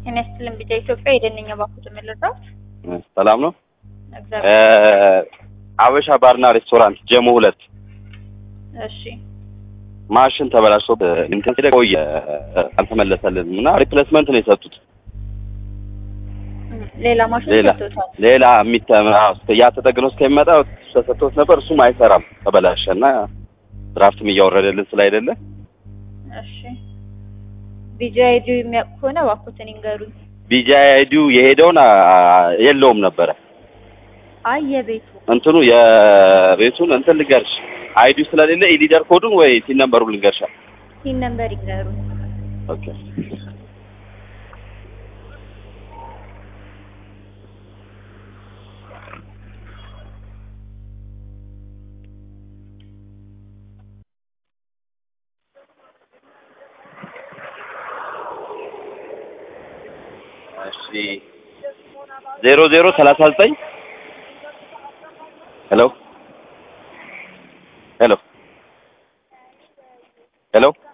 ጤና ይስጥልን ቢጫ ኢትዮጵያ የደነኛ ባኩት የምልራት ሰላም ነው። እግዚአብሔር አበሻ ባርና ሬስቶራንት ጀሞ ሁለት እሺ ማሽን ተበላሽቶ እንትን ሲል ቆየ አልተመለሰልንም እና ሪፕሌስመንት ነው የሰጡት። እም፣ ሌላ ማሽን ሌላ ሰጥቶታል። ሌላ የሚተም ያ ተጠግኖ እስከሚመጣ ተሰጥቶት ነበር። እሱም አይሰራም ተበላሸ እና ድራፍትም እያወረደልን ስላይደለ እሺ ቢጃ አይዲ የሚያውቅ ከሆነ ባኩትን ይንገሩኝ። ቢጂ አይዲው የሄደውን አ- የለውም ነበረ አይ የቤቱ እንትኑ የቤቱን እንትን ልንገርሽ አይዲው ስለሌለ ኢሊደር ኮዱን ወይ ሲን ነምበሩ ልንገርሻ ሲን ነምበር ይንገሩኝ። ኦኬ እሺ ዜሮ ዜሮ ሰላሳ ዘጠኝ ሄሎ ሄሎ ሄሎ